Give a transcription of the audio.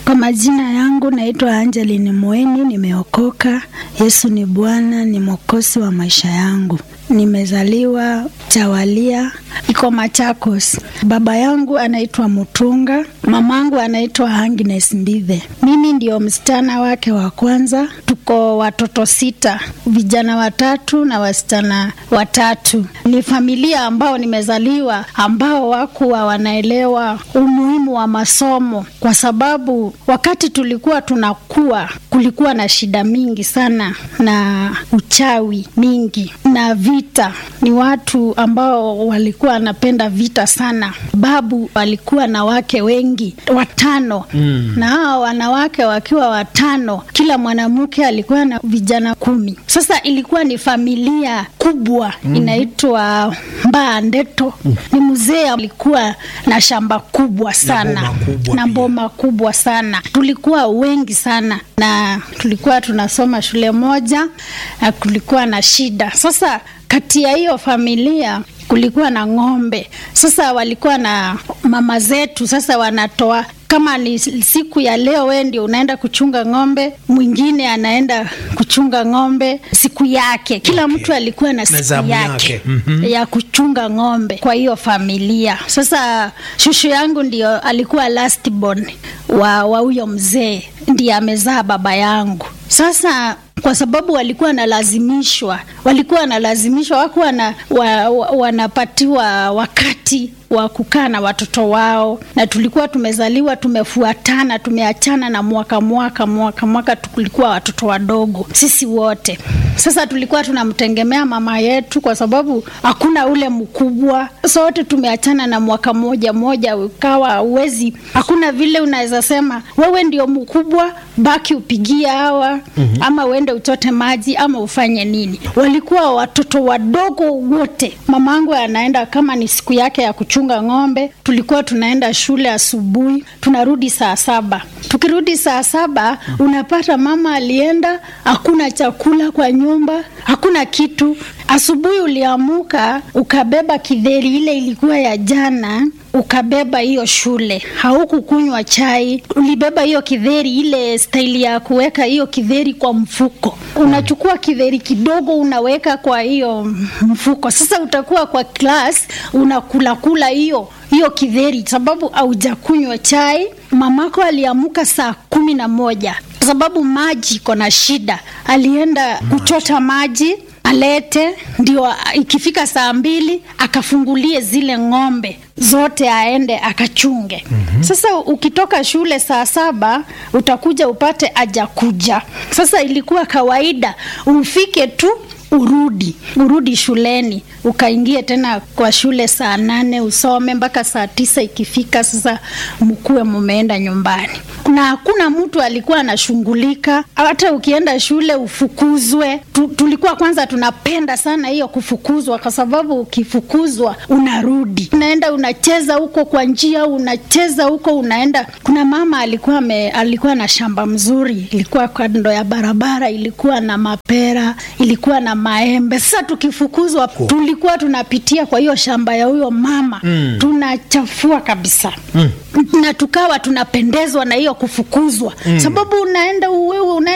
Kwa majina yangu naitwa Angeline Mweni, nimeokoka. Yesu ni Bwana, ni mwokozi wa maisha yangu. Nimezaliwa Chawalia, iko Machakos. Baba yangu anaitwa Mutunga, mamangu anaitwa Agnes Mbithe. Mimi ndio msichana wake wa kwanza. Tuko watoto sita, vijana watatu na wasichana watatu. Ni familia ambao nimezaliwa ambao wakuwa wanaelewa umuhimu wa masomo, kwa sababu wakati tulikuwa tunakuwa kulikuwa na shida mingi sana na uchawi mingi na vita. Ni watu ambao walikuwa wanapenda vita sana. Babu walikuwa na wake wengi watano, mm. na hao wanawake wakiwa watano, kila mwanamke alikuwa na vijana kumi. Sasa ilikuwa ni familia kubwa mm. inaitwa Mbaa Ndeto. mm. Ni mzee alikuwa na shamba kubwa sana Na boma kubwa na pia. boma kubwa sana. Tulikuwa wengi sana na tulikuwa tunasoma shule moja na kulikuwa na shida. Sasa kati ya hiyo familia kulikuwa na ng'ombe. Sasa walikuwa na mama zetu, sasa wanatoa kama ni siku ya leo, wewe ndio unaenda kuchunga ng'ombe, mwingine anaenda kuchunga ng'ombe siku yake. Kila Okay. mtu alikuwa na siku zamu yake, yake. Mhm. ya kuchunga ng'ombe kwa hiyo familia. Sasa shushu yangu ndio alikuwa last born wa wa huyo mzee, ndiye amezaa baba yangu. Sasa kwa sababu walikuwa wanalazimishwa, walikuwa wanalazimishwa, wakuwa na, wa, wa, wanapatiwa wakati wa kukaa na watoto wao, na tulikuwa tumezaliwa tumefuatana, tumeachana na mwaka mwaka mwaka mwaka, tulikuwa watoto wadogo sisi wote. Sasa tulikuwa tunamtegemea mama yetu, kwa sababu hakuna ule mkubwa, sote tumeachana na mwaka moja moja, ukawa uwezi, hakuna vile unaweza sema wewe ndio mkubwa, baki upigie hawa mm-hmm. ama uende uchote maji ama ufanye nini. Walikuwa watoto wadogo wote. Mamangu anaenda kama ni siku yake ya kuchunga ng'ombe, tulikuwa tunaenda shule asubuhi, tunarudi saa saba. Tukirudi saa saba, unapata mama alienda, hakuna chakula kwa nyumba, hakuna kitu. Asubuhi uliamuka ukabeba kidheri ile ilikuwa ya jana ukabeba hiyo shule, haukukunywa chai, ulibeba hiyo kidheri, ile staili ya kuweka hiyo kidheri kwa mfuko. Unachukua kidheri kidogo unaweka kwa hiyo mfuko. Sasa utakuwa kwa class unakula kula hiyo hiyo kidheri, sababu haujakunywa chai. Mamako aliamuka saa kumi na moja sababu maji iko na shida, alienda kuchota maji alete ndio ikifika saa mbili akafungulie zile ng'ombe zote aende akachunge. mm-hmm. Sasa ukitoka shule saa saba utakuja upate ajakuja. Sasa ilikuwa kawaida ufike tu urudi urudi shuleni ukaingie tena kwa shule saa nane usome mpaka saa tisa ikifika sasa mkuwe mumeenda nyumbani na hakuna mtu alikuwa anashughulika hata ukienda shule ufukuzwe tu, tulikuwa kwanza tunapenda sana hiyo kufukuzwa kwa sababu ukifukuzwa unarudi unaenda unacheza huko kwa njia unacheza huko unaenda kuna mama alikuwa me, alikuwa na shamba mzuri ilikuwa kando ya barabara ilikuwa na mapera ilikuwa na maembe sasa tukifukuzwa tulikuwa tunapitia kwa hiyo shamba ya huyo mama mm. tunachafua kabisa mm. na tukawa tunapendezwa na hiyo kufukuzwa mm. sababu unaenda wewe unaenda